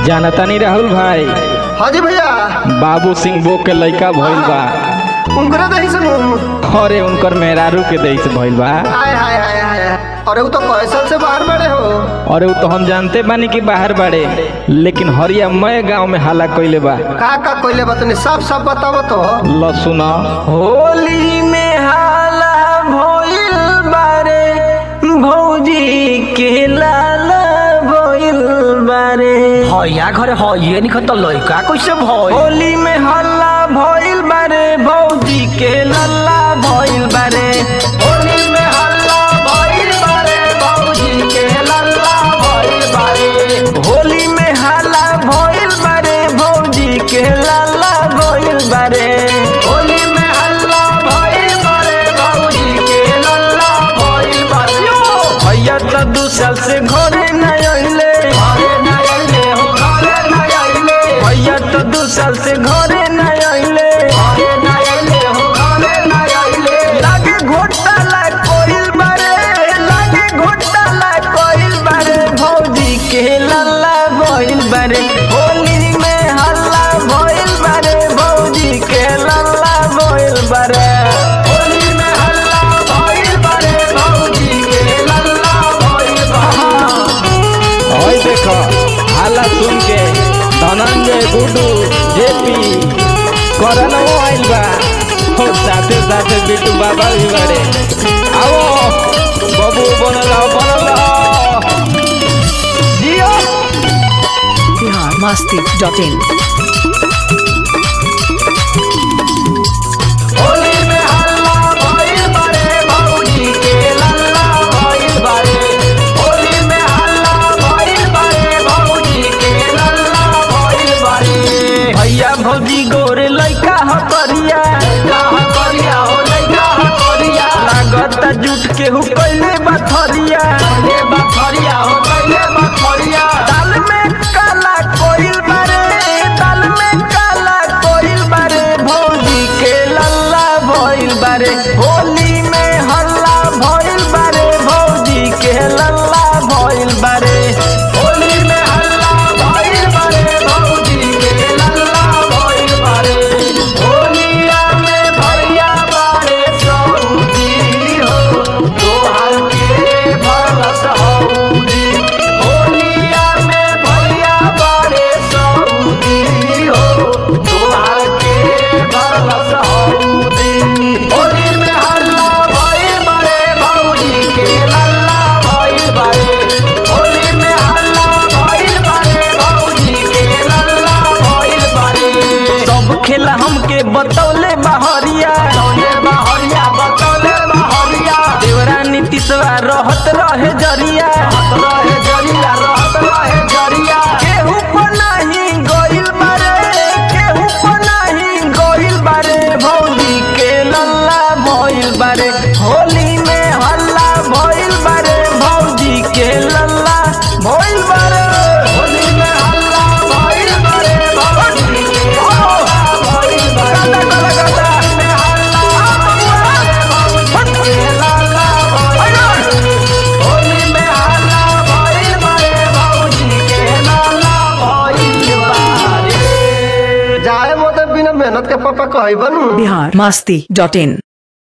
जानता नहीं राहुल भाई हाँ जी भैया बाबू सिंह बो के लड़का भइल बा उनकरे दही सुनू अरे उनकर मेहरारू के देश भइल बा हाय हाय हाय हाय अरे वो तो कैसल से बाहर बड़े हो अरे वो तो हम जानते बानी कि बाहर बाड़े लेकिन हरिया मय गांव में हाला कइले बा का का कोइले बतनी सब सब बताओ तो ल सुन होली में हाला भइल बारे भौजी के लाला भइल बारे हया घरे हइए निखन त लइका कैसे भइल होली में हल्ला भइल बारे भौजी के लल्ला भइल बारे होली में हल्ला भइल बारे भौजी के लल्ला भइल बारे होली में हल्ला भइल बारे भौजी के लल्ला भइल बारे होली में हल्ला भइल बारे भौजी के लल्ला भइल बारे भैया तो दू साल से घरे न अइले घरे न अइले हो घरे न अइले भैया तो दू साल से घरे न अइले घरे न अइले हो घरे न अइले लागे घोटाला कोइल बारे लागे घोटाला कोइल बारे भौजी के लल्ला भइल बारे होली में हल्ला भइल बारे भौजी के लल्ला भइल बारे होली में हल्ला भइल बारे भौजी के लल्ला भइल बारे ओए देखो हाला सुन के धनंजय गुडू जेपी करनवो आइल बा और साथे साथे बिट्टू बाबा भी बाड़े आओ बबू बनल रहो, बनल रहो। जियो biharmasti.in होली में हल्ला भइल बारे भौजी के लल्ला भइल बारे होली में हल्ला भइल बारे भौजी के लल्ला भइल बारे भैया भौजी गोरे लइका ह करिया लइका करिया हो लइका करिया लागत जुट के हु कइले बथरिया ले बखरिया हो कैले बखरिया दाल में काला कोइल बारे दाल में काला कोइल बारे भौजी के लल्ला भइल बारे होली में हल्ला भइल बारे भौजी के लल्ला भइल बारे होली में हल्ला भइल बारे भौजी के लल्ला भइल बारे होलिया में भैया बारे सऊदी हो तोहार के भरस हौदी होलिया में भैया बारे सऊदी हो तोहार के भरस हौदी होली में हल्ला भइल बारे भौजी के लल्ला भइल बारे होली में हल्ला भइल बारे भौजी के लल्ला भइल बारे सब खेला हमके बतौले बहरिया बतौले बहरिया बतौले बहरिया देवरा नीतीशवा रहत रहे जरिया रहत रहे जरिया रहत रहे जरिया केहू पर नहीं गइल बारे केहू पर नहीं गइल बारे भौजी के लल्ला भइल बारे होली में हल्ला भइल बारे भौजी के लल्ला भइल बारे होली में हल्ला भइल बारे भौजी के लल्ला भइल बारे गाता गाता गाता में हल्ला भइल बारे भौजी के लल्ला भइल बारे होली में हल्ला भइल बारे भौजी के लल्ला भइल बारे जाए मोते बिना मेहनत के पापा कही बनू biharmasti.in